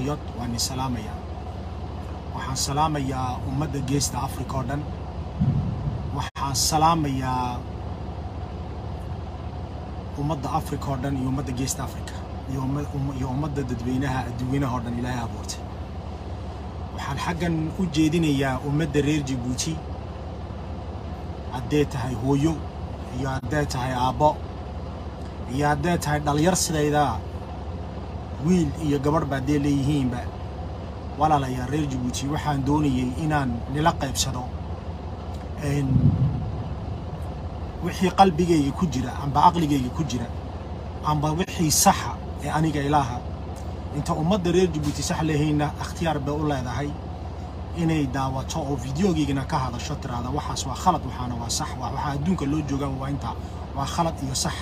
patriot waan salaamayaa waxaan salaamayaa ummadda geesta africa oo dhan waxaan salaamayaa ummadda africa oo dhan iyo ummadda geesta africa iyo umma- umma- iyo ummadda dadweynaha adduunyanaha oo dhan ilaahay abuurtay waxaan xaggan u jeedinayaa ummadda reer jabuuti haddee tahay hooyo iyo haddee tahay aabbo iyo haddee tahay dhalinyar sidayda wiil iyo gabadh ba haddee leeyihiinba walaalayaa reer jabuuti waxaan doonayay inaan nila qaybsado een, wixii qalbigayga ku jira amba aqligayga ku jira amba wixii saxa ee aniga ilaaha inta ummadda reer jabuuti sax lehayna ikhtiyaar bay u leedahay inay daawato oo fideogaygana ka hadasho tiraahda waxaas waa khalad waxaana waa sax waa waxaa adduunka loo joogaan waa intaa waa khalad iyo sax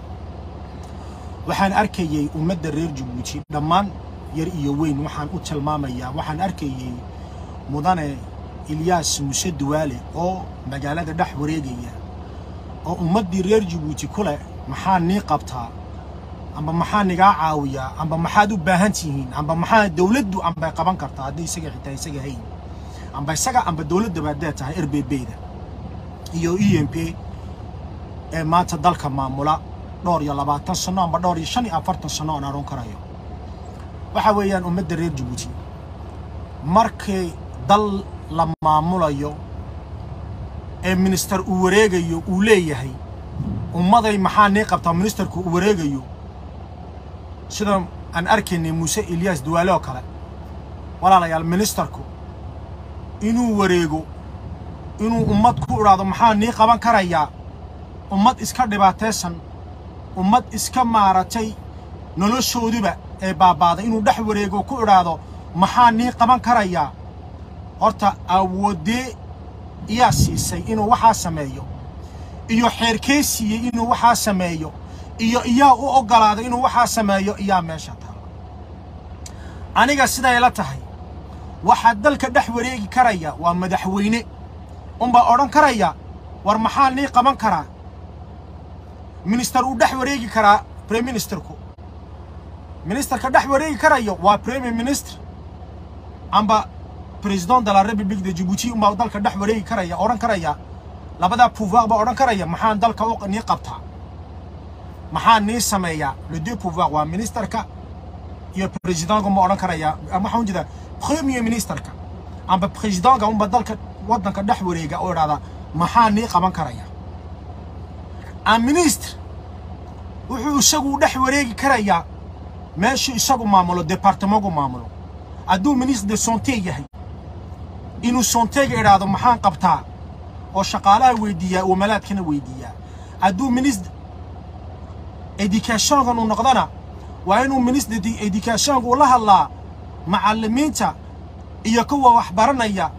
waxaan arkayay ummadda reer jabuuti dhammaan yar iyo weyn waxaan u tilmaamayaa waxaan arkayay mudane ilyaas muse duwaale oo magaalada dhex wareegaya oo ummaddii reer jabuuti ku leh maxaa nii qabtaa amba maxaa nigaa caawiyaa amba maxaad u baahan tihiin amba maxaa dowladdu ambay qaban kartaa haddii isaga xitaa isaga hayn amba isaga amba dowladdaba haddee tahay r b b da iyo e m p ee maanta dalka maamula dhowr iyo labaatan sano amba dhowr iyo shan iyo afartan sano aan aroon karayo waxa weeyaan ummadda reer jabuuti markay dal la maamulayo ee minister uu wareegayo uu leeyahay ummaday maxaa nii qabtaa ministerku uu wareegayo sida aan arkaynay muuse ilyaas duwaale oo kale walaalayaal ministerku inuu wareego inuu ummad ku idhaahdo maxaa nii qaban karayaa ummad iska dhibaataysan ummad iska maaratay noloshooduba ee baabaaday inuu dhex wareego ku idhaahdo maxaa nii qaban karayaa horta awoodee iyaa siisay inuu waxaa sameeyo iyo xeerkee siiyey inuu waxaa sameeyo iyo iyaa u oggolaaday inuu waxaa sameeyo iyaa meesha taala aniga siday la tahay waxaa dalka dhex wareegi karaya waa madaxweyne unbaa odhan karaya war maxaa nii qaban karaa minister uu dhex wareegi karaa prime ministerku ministerka dhex wareegi karayo waa premier minister amba president de la république de djibouti unbaa dalka dhex wareegi karaya odhan karaya labadaa pouvoir baa odhan karaya maxaan dalka u nii qabtaa maxaa nii sameeyaa le deux pouvoir waa ministerka iyo presidentka ma odhan karaya waxaan ujeedaa premier ministerka amba presidentka unba dalka waddanka dhex wareega oo idhahda maxaa nii qaban karaya a ministre wuxuu isagu dhex wareegi karayaa meeshuu isagu maamulo departementku maamulo hadduu ministre de santé yahay inuu santéga idhaahdo maxaan qabtaa oo shaqaalaha weydiiyaa wamalaadkana weydiiyaa hadduu ministre educationkan uu noqdana waa inuu ministre educationka ula hadlaa macallimiinta iyo kuwa wax baranaya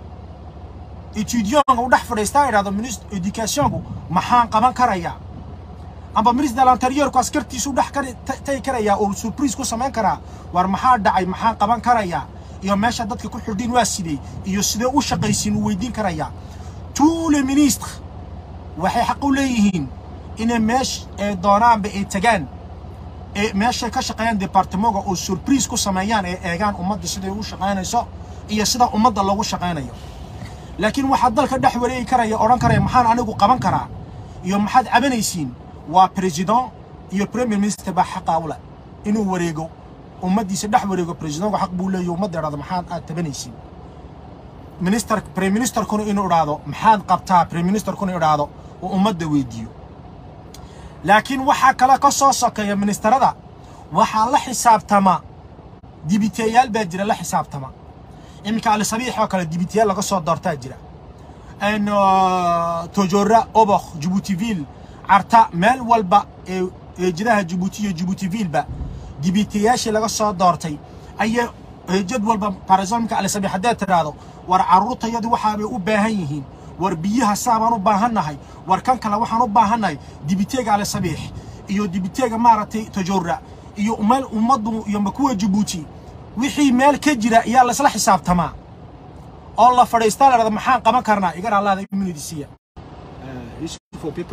etudianka u dhex fadhiistaa idhahdo ministre educationku maxaan qaban karayaa amba ministre de l'interiorku askartiisu dhex tagi karayaa oo surprise ku samayn karaa war maxaa dhacay maxaan qaban karayaa iyo meesha dadka ku xidhiin waa sidee iyo sidee u shaqaysiin uu weydiin karayaa tous les ministres waxay xaq u leeyihiin inay meesh ee doonaanba ay tagaan ee meeshay ka shaqeeyaan departementka oo surprise ku sameeyaan ee eegaan ummadda siday u shaqaynayso iyo sida ummadda loogu shaqaynayo laakiin waxaa dalka dhex wareegi karaya odhan karaya maxaan anigu qaban karaa iyo maxaad cabanaysiin waa president iyo premier minister baa xaqaa u leh inuu wareego ummaddiisa dhex wareego presidentku xaq buu leeyahy ummadda idhahdo maxaad aad tabanaysiin minister prime ministerkuna inuu idhaahdo maxaad qabtaa prime ministerkuna idhaahdo oo ummadda weydiiyo laakiin waxaa kale ka soo sokeeya ministerada waxaa la xisaabtama dibiteyaal baa jira la xisaabtama iminka alisabiix oo kale dibiteyaal laga soo doortaa jira n tojora obokh jibuutiville carta meel walba ee eejadaha jibuuti iyo jibuutivilba dibiteyaashii laga soo doortay ayaa eejad walba barisomka alisabiix haddaad tidhaahdo war carruurtayadu waxaabay u baahan yihiin war biyaha saabaan u baahannahay war kan kale waxaan u baahannahay dibiteega alisabiix iyo dibiteega maaragtay tojora iyo meel ummaddu iyo makuwa jibuuti wixii meel ka jira ayaa laysla xisaabtamaa oo la fadhiistaa la dhahda maxaan qaban karnaa igana allaada immunidisiya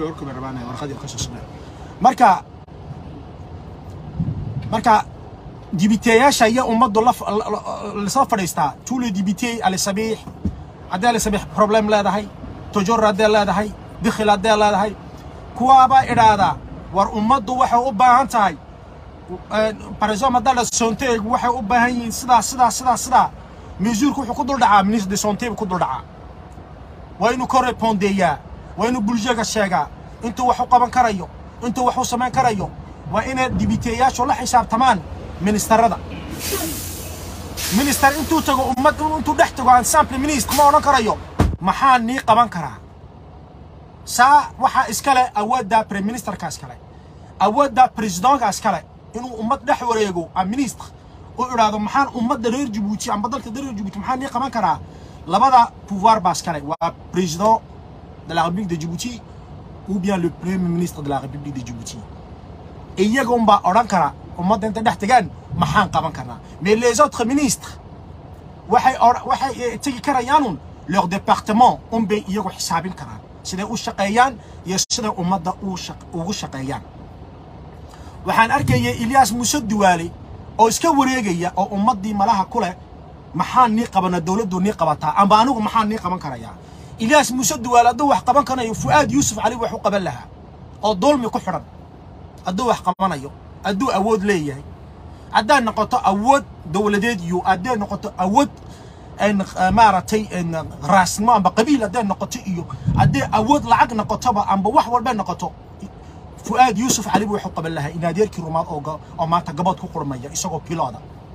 marka marka dibiteyaasha iyo ummaddu la lasoo fadhiistaa tuule dibitey ali sabiix haddii ali sabiix problem leedahay tojor haddee leedahay dikhil haddee leedahay kuwaabaa idhaahdaa war ummaddu waxay u baahan tahay par exemple haddaa la sonteegu waxay u baahan yihiin sidaa sidaa sidaa sidaa mesuurku wuxuu ku dul dhacaa ministre de santé buu ku dul dhacaa waa inuu ka repondeeyaa waa inuu bulshada sheegaa intuu wax u qaban karayo intuu wax u samayn karayo waa inay dibiteeyaashu la xisaabtamaan ministarada minister intuu tago ummad intuu dhex tago ensemble ministre ma odhan karayo maxaa nii qaban karaa saa waxaa iskale awoodda prime ministerka iskale awoodda presidentka iskale inuu ummad dhex wareego a ministre u idhaahdo maxaan ummadda reer jabuuti amba dalka reer jabuuti maxaa nii qaban karaa labada pouvoir baa iskale waa président de la république de djibouti ou bien le premier ministre de la république de djibouti iyaga unbaa odhan kara ummadda intay dhex tegaan maxaan qaban karnaa mais les autres ministres waxay waxay tegi karayaanun leur département unbay iyagu xisaabin karaan siday u shaqeeyaan iyo siday ummadda ugu shaqeeyaan waxaan arkayay ilyaas muuse duwaale oo iska wareegaya oo ummaddii malaha ku leh maxaan nii qabana dowladdu nii qabataa amba anigu maxaan nii qaban karayaa ilyaas muuse duwaale hadduu wax qaban karayo fu'aad yuusuf cali wax u qaban lahaa oo dulmi ku xidhan hadduu wax qabanayo hadduu awood leeyahay haddaad noqoto awood dowladeed iyo hadday noqoto awood maaragtay raasnimo amba qabiil hadday noqoto iyo hadday awood lacag noqotoba amba wax walbay noqoto fu'aad yuusuf cali buu wax u qaban lahaa in adeerkii rumaad oo oo maanta gabood ku qurmaya isagoo pilooda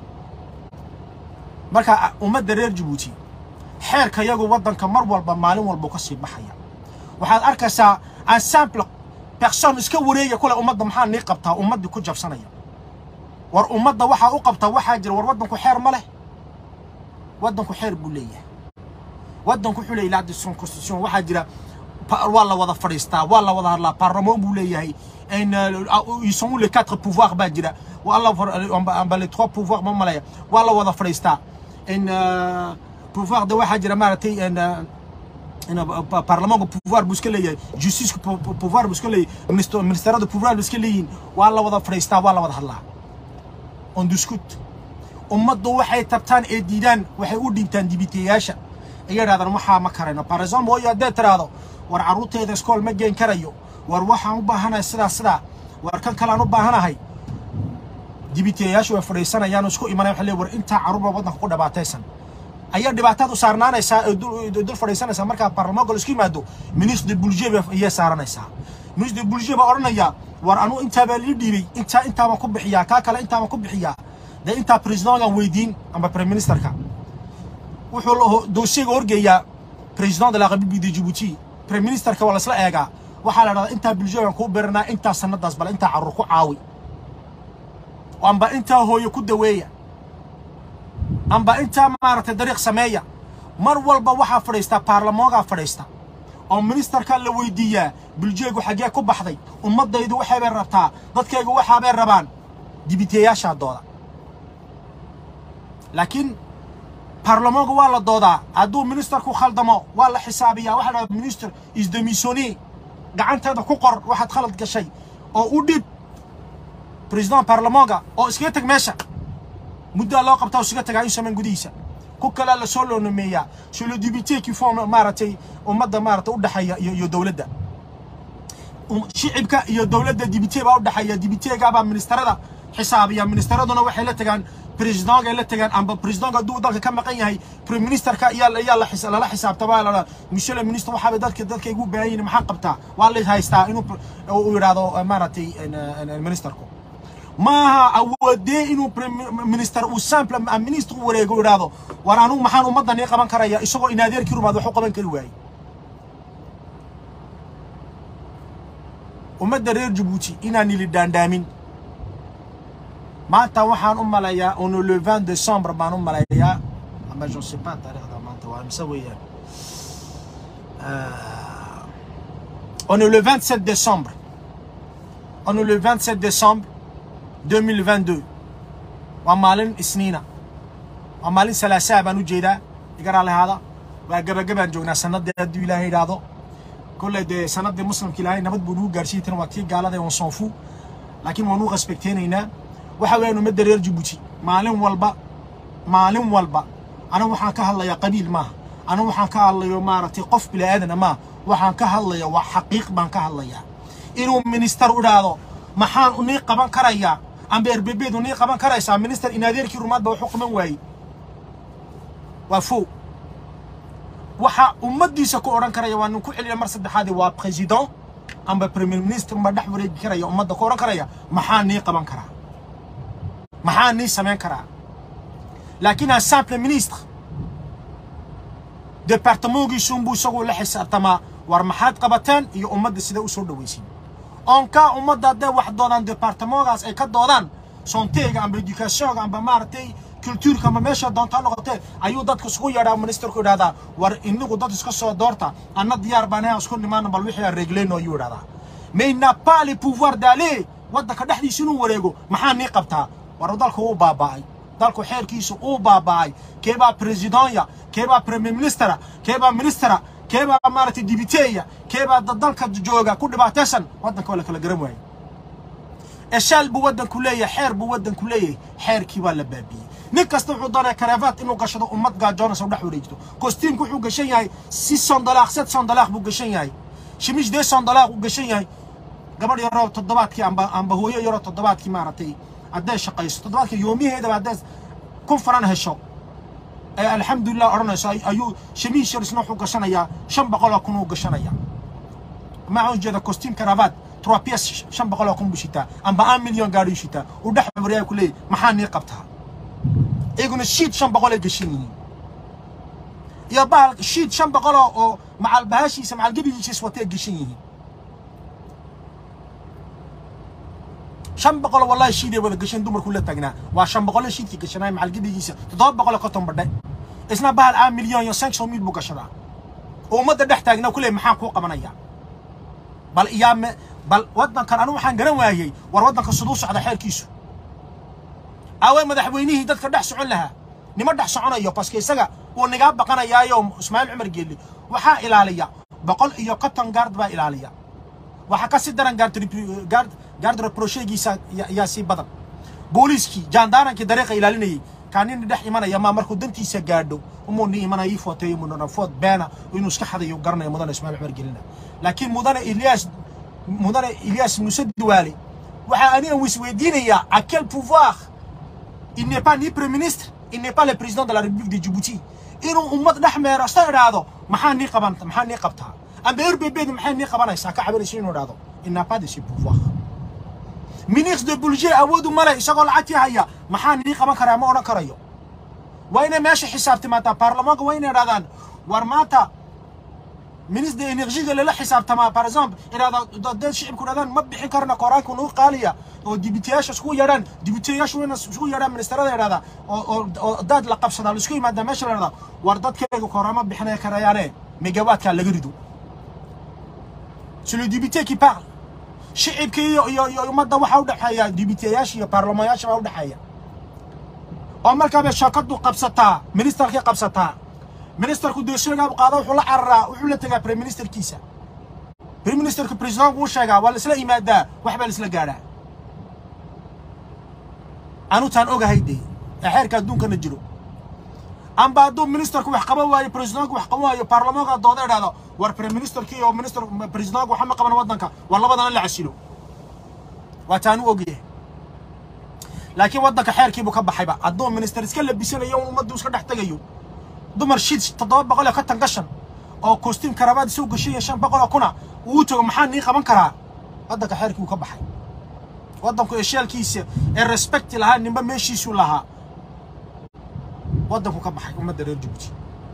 marka ummadda reer jabuuti xeerka yagu waddanka mar walba maalin walba ka sii baxaya waxaad arkaysaa ensemble person iska wareega kule ummadda maxaa nii qabtaa ummaddii ku jabsanaya war ummadda waxaa u qabtaa waxaa jira war waddanku xeer ma leh waddanku xeer buu leeyahay waddanku wuxuu leeyahay la constitution waxaa jira waa la wada fadhiistaa waa la wada hadlaa parlement buu leeyahay ils sont où les quatre pouvoirs baa jira waa la amba les trois pouvoirs ma malaya waa la wada fadhiistaa pouvoir de waxaa jira maaragtay parlementka pouvoir buu iska leeyahay justiceka pouvoir buu iska leeyahay ministerada pouvoir buu iska leeyihin waa la wada fadhiistaa waa la wada hadlaa on discute ummaddu waxay tabtaan ee diidaan waxay u dhintaan dibiteyaasha ay yidhahdaan waxaa ma karayno par exemple hooyo haddaad tiraahdo war carruurteyda iskool ma geen karayo war waxaan u baahanahay sidaa sidaa war kan kalean u baahanahay dibiteyaashu way fadhiisanayaan oo isku imanaya waxay leeyihin war intaa carruurba waddanka ku dhibaataysan ayaa dhibaataad u saarnaanaysaa ee dul fadhiisanaysaa markaa baarlamaanka la isku yimaado ministre de budget ayay saaranaysaa ministre de budget baa odhanaya war anuu intaa baa lii dhiibay intaa intaa baan ku bixiyaa kaa kale intaa baan ku bixiyaa dee intaa presidentgan weydiin amba prime ministerka wuxuu dossiega horgeeyaa president de la république de djibouti prime ministerka waa laisla eegaa waxaa la dhahdaa intaa budgetgan kuu birinaa intaa sanadaas bale intaa carruur ku caawi amba intaa hooyo ku daweeya amba intaa maaragtay dariiq sameeya mar walba waxaa fadhiistaa baarlamaankaa fadhiista oo ministerkaa la weydiiyaa buljeegu xaggee ku baxday ummaddaydu waxaybay rabtaa dadkaygu waxaabay rabaan dibiteeyaashaa dooda laakiin baarlamaanku waa la doodaa hadduu ministerku khaldamo waa la xisaabiyaa waxaa dhahda minister isdemisoni gacanteeda ku qor waxaad khalad gashay oo u dhib president baarlamaanka oo iskaga tag meesha muddaa loo qabtaa iskaga tagaa in samayn gudihiisa ku kalea lasoo loonameeyaa sur le député qui font maaragtay ummadda maaragtay u dhexeeya iyo iyo dowladda shicibka iyo dowladda dibite baa u dhexeeya dibiteega baa ministerada xisaabiya ministeraduna waxay la tagaan presidentga la tagaan amba presidentga hadduu dalka ka maqan yahay prime ministerka ayaa ayaa la lala xisaabtamaa lala monsieur le ministre waxaabay dadka dadka igu baahan yihin maxaa qabtaa waa la haystaa inuu uu yidhaahdo maaragtay ministerku maaha awoodee inuu minister uu sample minister u wareego u yidhaahdo war anugu maxaan ummadda nii qaban karaya isagoo in adeerkii rumaad wax u qaban kari waayey ummadda reer jabuuti inaan ili dhaandhaamin maanta waxaan u maleeyaa ono le 20 décembre baan u maleeyaa ama je sais pas taariikhda maanta waa mise weeyaan on est le 27 décembre on est le 27 décembre 2022 waa maalin isniina waa maalin salaasaa baan u jeedaa igaraa lahaada waa gabagabaan joognaa sanadii hadduu ilaahay idhaahdo kolley dee sanadii muslimka ilaahay nabad buu nagu gaarsiiyey tan waa tii gaalada on s'en fout laakiin waan u respecteynaynaa waxa weeyaan ummadda reer jabuuti maalin walba maalin walba anigu waxaan ka hadlayaa qabiil maaha anigu waxaan ka hadlayo maaragtay qof bilaaadana maaha waxaan ka hadlaya waa xaqiiq baan ka hadlayaa inuu minister idhaahdo maxaan nii qaban karayaa amba erbebeedu nii qaban karaysaa minister in adeerkii rumaadba waxu qaban waayey waa fow waxa ummaddiisa ku odhan karaya waa nin ku celiya mar saddexaadi waa president amba premier minister ma dhex wareegi karaya ummadda ku odhan karaya maxaa nii qaban karaa maxaa nii samayn karaa laakiin un simple ministre departamentgiisuunbuu isagoo la xisaabtamaa war maxaad qabateen iyo ummadda sida u soo dhawaysin onkaa ummadda hadday wax doodaan departamentgaas ay ka doodaan soonteega amba educationga amba maaragtay cultuurka amba meesha doontaa noqotee ayuu dadka isugu yeedhaa ministerku idhahdaa war inigu dad iska soo doorta anna diyaar baan ahay isku nimaana bal wixii aan reeglayno ayuu idhahdaa mais n'a pas le pouvoir d'aller waddanka dhexdiisa inuu wareego maxaa nii qabtaa war dalku wuu baaba'ay dalku xeerkiisu uu baaba'ay keebaa presidonya keebaa premier ministera keebaa ministera keebaa maaragtay dibiteeya keebaa dalka jooga ku dhibaataysan waddanka waa la kala garan waayey eshaal buu waddanku leeyahay xeer buu waddanku leeyahay xeerkii waa la baabiyey nin kasta wuxuu doonaya kareefaad inuu gashado ummad gaajoonaysa u dhex wareegto kostiimku wuxuu gashan yahay si sondalaaq set sondalaaq buu gashan yahay shimish dee sondalaaq uu gashan yahay gabadh yaroo toddobaadkii amba amba hooyo yaroo toddobaadkii maaragtay hadday shaqayso toddobaadkii yoomiheedaba hadday kun faran hesho ee alxamdulilah odhanayso ayuu shamiish yar isna wuxuu gashanayaa shan boqoloo kun uu gashanayaa maxaa ujeeda costume caravat trois pièces shan boqoloo kun buu shitaa amba un million gaadhuu shitaa uu dhex wareegaa ku leeyahy maxaa nii qabtaa iyaguna shiid shan boqolay gashan yihiin iyo bahal shiid shan boqoloo oo macal bahashiisa macal gebigiisiis watay gashan yihiin shan boqol wallahi shiiday wada gashan dumarku la taagnaa waa shan boqol shiidkii gashanaay macal gebigiisa toddoba boqol konton badhe isna bahal a milyan iyo cinq cent mille buu gashadaa oo ummadda dhex taagnaa ku leey maxaan kuu qabanaya bal iyaa me bal waddankan anigu waxaan garan waayey war waddanka siduu socda xeerkiisu aaway madaxweynihii dadka dhex socon lahaa nima dhex soconayo baske isaga wuu nigaa baqanayaayo ismaaciil cumar geeli waxaa ilaaliya boqol iyo konton gaard baa ilaaliya waxaa ka sii daran gaard gaard reproshegiisa yaa sii badan booliiskii jaandaarankii dariiqa ilaalinayay kaa nin dhex imanaya maa markuu dantiisa gaadho umuu ni imanaya ii footeeyo mudana food beena inuu iska xadayo garanaya mudane ismaaciil cumar gelina laakiin mudane ilyaas mudane ilyaas muuse duwaale waxaa aniga wisweydiinayaa à quel pouvoir il n'est pas ni premier ministre il n'est pas le président de la république de djibouti inuu ummad dhex meerasto idhaahdo maxaa nii qaban maxaa nii qabtaa amba rbb maxay nii qabanaysaa ka cabanayso inuu idhaahdo il n'a pas de ce pouvoir ministre de bulge awoodu male isagoo lacagtii haya maxaa nii qaban karaa ma odhan karayo waa inay meesha xisaabtimaataa baarlamaanka waa inay idhahdaan war maanta ministre de énergiga lala xisaabtamaa par exemple idhahda dad shicibku idhahdaan ma bixin karna koraanka nagu qaaliya oo dibiteyaasha isku yeedhaan dibiteyaashu wayna isku yeedhaan ministerada idhahda oo oo daad la qabsadaa la isku yimaadaa meesha la idhahda war dadkayga koraama bixinaya karayaane megawaadkaa laga rido c'est le député qui parle shicibka iyo iyo iyo ummadda waxaa udhexeeya dibiteyaasha iyo baarlamayaasha baa udhexeeya oo markaabay shakadu qabsataa ministerkii qabsataa ministerku dee sheegaa qaada wuxuu la cararaa wuxuu la tegaa prime ministerkiisa prime ministerka presidentku uu sheegaa waa la isla yimaadaa wax baa la isla gaadhaa anutaan ogahay dee ee xeerka adduunkana jiro amba hadduu ministerku wax qaban waayo presidentku wax qaban waayo baarlamaanka dooda idhahdo war prime ministerkii oo minister presidentku waxa ma qaban waddanka war labadana la casilo waa taan u ogyahay laakiin waddanka xeerkiibuu ka baxayba hadduu minister iska labisanayo ummaddu iska dhex tegayo dumar shid toddoba boqol iyo konton gashan oo costume karabaad soo gashay shan boqol oo kuna uu tago maxaa nii qaban karaa waddanka xeerkii uu ka baxay waddanku eshaalkiisa ee respecti lahaa ninba meeshiisuu lahaa waddanku ka baxay ummadda reer jabuuti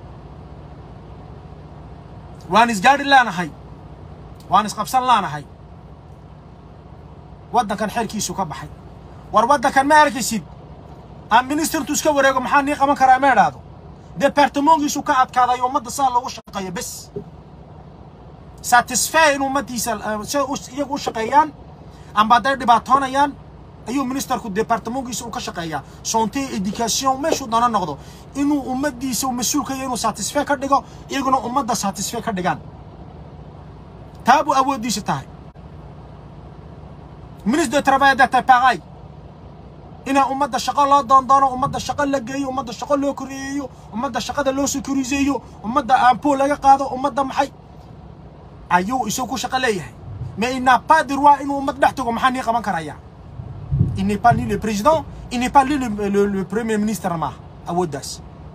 waan isgaadhi laanahay waan isqabsan laanahay waddankan xeerkiisuu ka baxay war waddankan ma arkaysid aan ministertu iska wareego maxaa nii qaban karaa ma idhaahdo departamentkiisu ka adkaaday ummadda saa loogu shaqeeyo bes satisfy in ummaddiisa sida iyagu u shaqeeyaan amba hadday dhibaatoonayaan ayuu ministerku departamentkiisa uu ka shaqeeyaa sonte education meeshuu doono noqdo inuu ummaddiisa uu mas-uul ka yahay inuu satisfy ka dhigo iyaguna ummadda satisfy ka dhigaan taa buu awooddiisa tahay ministre de travail d'etat pareil inaa ummadda shaqo loo doondoono ummadda shaqo la geeyo ummadda shaqo loo koreeyo ummadda shaqada loo sekuriseeyo ummadda aampo laga qaado ummadda maxay ayuu isagu ku shaqo leeyahay mais il n'a pas de droit inuu ummad dhex tago maxaa nii qaban karaya il n'est pas ni le président il n'est pas ni le, le, le premier ministre maaha awooddaas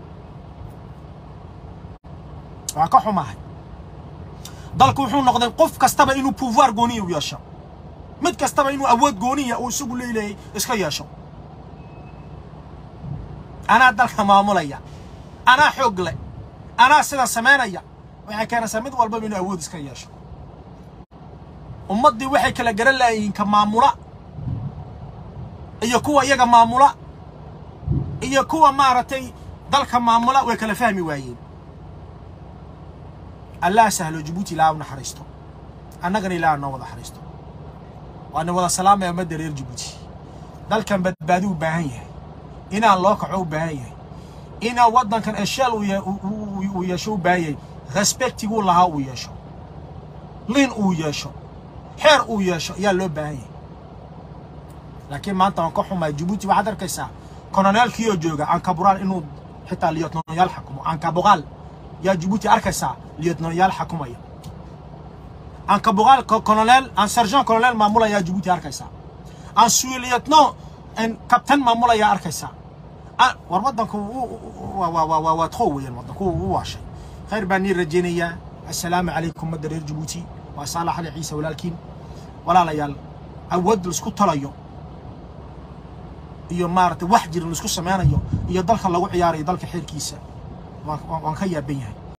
waa ka xumahay dalku wuxuu noqday qof kastaba inuu pouvoir gooniya u yeesho mid kastaba inuu awood gooniya uu isagu leeyahay iska yeesho anaa dalka maamulaya anaa xoog leh anaa sidan samaynaya waxay keenaysaa mid walbaba inuu awood iska yeesho ummaddii waxay kala garan laayihiin ka maamula iyo kuwa iyaga maamula iyo kuwa maaragtay dalka maamula way kala fahmi waayeen allah sahlo jabuuti ilaaha u naxariisto annagana ilaaha noo wada xariisto waana wada salaamaya ummadda reer jabuuti dalkan badbaadi u baahan yahay inaan loo kaco u baahan yahay inaan waddankan esheel uu yeesho u baahan yahay respectiguu lahaa uu yeesho lin uu yeesho xeer uu yeesho ayaa loo baahan yahay laakiin maanta waan ka xumaa jabuuti waxaad arkaysaa koloneelkiioo jooga ankaburaal inuu xitaa liyotnoyaal xakumo ankaboqaal yaa jabuuti arkaysaa liyotnoyaal xakumaya ankaboqaal koloneel an sergent koloneel maamulayaa jabuuti arkaysaa an suuliyotno kabtan maamulayaa arkaysaa war waddanku waa tqow weeyaan waddanku u waashay khayr baan nii rajaynayaa assalaamu calaykum madda reer jabuuti waa saalax ali ciise walaalkiin walaalayaal awood laisku talayo iyo maaragtay wax jira laisku samaynayo iyo dalka lagu ciyaarayo dalka xeerkiisa waan ka yaaban yahay